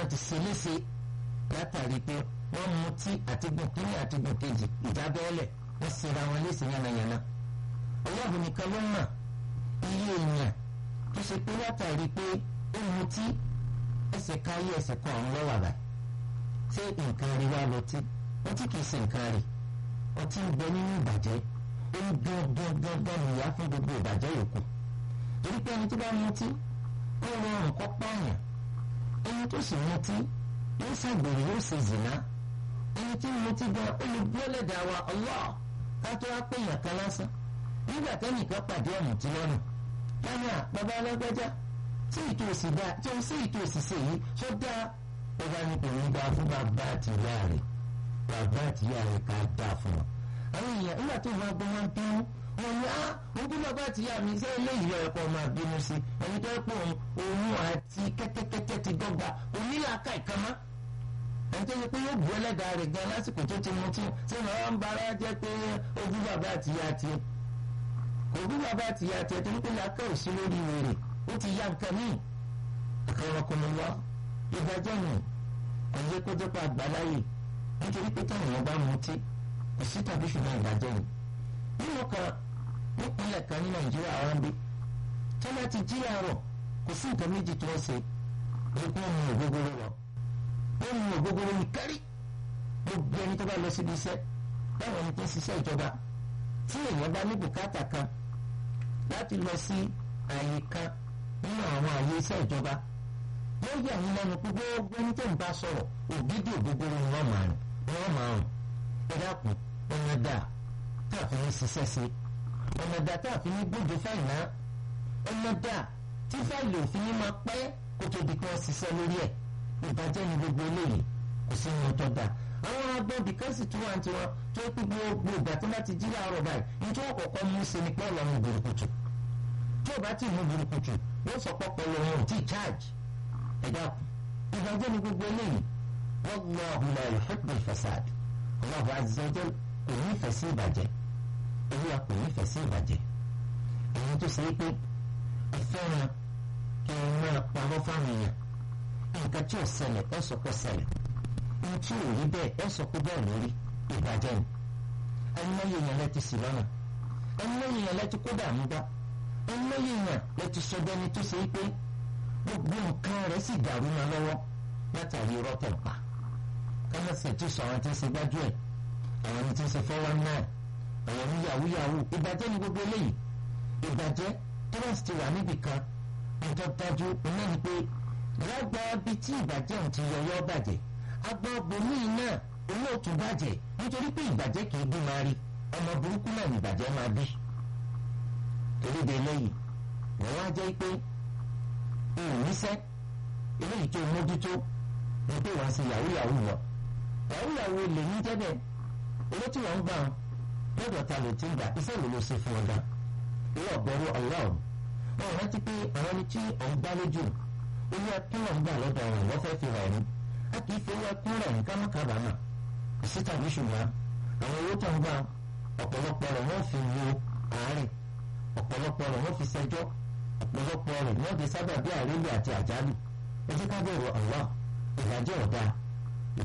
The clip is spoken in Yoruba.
wọ́n ti ṣe léṣe látàrí pé wọ́n mutí àti gùn kínní àti gùn kejì ìjábẹ́ẹ́lẹ̀ wọ́n ṣera wọn léṣe yánnayànna ọlọ́run nìkan ló mọ̀ iye èèyàn tó ṣe pé látàrí pé ó mutí ẹsẹ̀ káyé ẹsẹ̀ kan ọ̀hún lọ́wọ́ àbá ṣé nǹkan rí wá lọ tí ọtí kìí ṣe nǹkan rí ọtí ń bẹ nínú ìbàjẹ́ ó ń gán gán gán nìyá fún gbogbo ìbàjẹ́ yòókù torí pé ẹni tó bá mutí ó rọrùn kọ́ pààyàn ẹni tó sì mutí yóò ṣàgbèrè yóò ṣe zìnà ẹni tí ń mutí gan olùgbọ́lẹ̀dà wa Allah ká tó wá pé èèyàn kan lásán nígbà tẹ́nìkan pàdé ọ̀mùtí lọ́nà lánàá bàbá alágbájá tí ìtò òsì dáa tí ó sì ìtò òsì ṣe yìí tó dáa bàbá ní kò ní dáa fún bàbá àti ìyá rẹ̀ bàbá àti ìyá rẹ̀ ká dáa fún wọn. àwọn èèyàn nígbà tó máa gbọ́ wọn bínú wọn ni á wọn bí bàbá àti ìyá mi ṣe eléyìí lọ́yẹ̀ kọ́ máa bínú sí ẹni tó pọ̀ òun àti kẹ́tẹ́kẹ́tẹ́ ti dọ́gba onílàákà ìkànnà ẹni tó yẹ pé yóò bu ẹlẹ́dàá rẹ̀ gan lásìkò tó ti mutí ṣé wọn ń bara jẹ́ pé ojú bàbá àti ìyá tiẹ̀ òbí bàbá àti ìyá tiẹ̀ torí pé làákà ò sí lórí wèrè ó ti ya nǹkan míì àkàràkùnmọ́lá ìdájọ́ nù ẹ̀yẹ kó jẹ́ pé àgbáláyè nítorí pé táwọn èèyàn bá mutí kò sí tàbí ṣùgbọ́n ìdájọ́ nù. nínú kan nípínlẹ̀ kan ní nàìjíríà àwọn bí tí wọ́n ti jí àárọ̀ kò sí nǹkan méjì tó ń ṣe ju kí wọ́n mu ògógóró lọ. wọ́n mu ògógóró ní kárí gbogbo ẹni tó bá lọ síbi iṣẹ́ báwọn ẹni tó ń ṣiṣẹ́ ìjọba tí èèyàn bá ní bùkátà kan láti lọ sí àyè kan nínú àwọn àyè iṣẹ́ ìjọba yóò yà yín lẹ́nu pé gbogbo ní tẹ̀ ń bá sọ̀rọ̀ ògidì ògógóró ni wọ́n máa rìn ni wọ́n máa rìn ẹ dákun ọmọ dà tá a fi ní ṣiṣẹ́ sí ọmọ dà tá a fi ní gbójú fáìlà ọmọ dà tí fáìlì òfin ní máa pẹ́ kó tó di pé wọ́n ṣiṣẹ́ lórí ẹ̀ ìbàjẹ́ ni gbogbo eléyìí kò sí ní ọtọ́ dà àwọn agbọ́bí kan sì tún wà ní tiwọn tó pé gbogbo ìgbà tí wọ́n ti jí láàárọ̀ báyìí ní tí wọ́n kọ̀ọ̀kan mú sí ni pé ọlọ́run gbòròkùtù tí o bá ti mú burúkutu yóò sọ pọ́pọ́ lọ́wọ́ ò tí charge ẹ̀dá kù ìbàjẹ́ ni gbogbo eléyìí wallahu la yuhibbu al-fasad Allahu azza wa jal kò ní ìfẹ́ sí ìbàjẹ́ olúwa kò ní ìfẹ́ sí ìbàjẹ́ èyí tó ṣe é pé ẹ fẹ́ràn kí ẹ máa pamọ́ fáwọn èèyàn nǹkan tí ò ṣẹlẹ̀ ẹ sọ pé ṣẹlẹ̀ ohun tí ò rí bẹ́ẹ̀ ẹ sọ pé bẹ́ẹ̀ lórí ìbàjẹ́ ni ẹni lẹ́yìn èèyàn lẹ́ti sí lọ́nà ẹni lẹ́yìn èèyàn lẹ́ti kó dààmú bá ẹlẹ́yìn èèyàn lè ti sọ bẹ́ni tó ṣe pé gbogbo nǹkan rẹ̀ sì dàrú ma lọ́wọ́ látàrí irọ́ tẹ̀ pa kámẹ́sì tó sọ àwọn tí ń ṣe gbájú ẹ̀ àwọn ẹni tí ń ṣe fọ́wọ́ náà àwọn ẹni yahoo yahoo ìbàjẹ́ ni gbogbo eléyìí ìbàjẹ́ tọ́lọ́sì ti wà níbì kan nǹkan dájú iná ni pé lágbá bí tí ìbàjẹ́ òun ti yọyọ́ bàjẹ́ agbá bòmíì náà olóòtú bàjẹ́ nítorí pé ìbàjẹ́ kì í bí máa rí ọmọ burúkú náà ní ìbàjẹ́ máa bí torí de eléyìí wọ́n wá jẹ́ pé òun níṣẹ́ eléyìí tó mójútó ní pé wọ́n ṣe yahoo yahoo lọ yahoo yahoo lè ní jẹ́bẹ̀ owó tí wọ́n ń gbà lọ́dọ̀ ta ló ti ń gbà iṣẹ́ wo ló ṣe fún ọ̀gá owó ọ̀gbọ́rú ọlọ́run wọn rántí pé àwọn ẹni tí ọ̀ ń gbá lójú owó ẹkún náà ń gbà lọ́dọ̀ ọ̀run wọ́n fẹ́ fi rẹ̀ ní a kì í fi owó ẹkún rẹ̀ ní kámákábàámà ìsí tàbí ṣùgbọ́n àwọn owó tó ń gbà ọ̀pọ̀lọpọ̀ rẹ̀ wọ́n fi wo àárẹ̀ ọ̀pọ̀lọpọ̀ rẹ̀ wọ́n fi ṣẹjọ́ ọ̀pọ̀lọpọ̀ rẹ̀ wọ́n fi sábà bí àrílù àti àjálù ẹ jẹ́ ká bẹ̀rù Allah ìdájọ́ ọ̀dà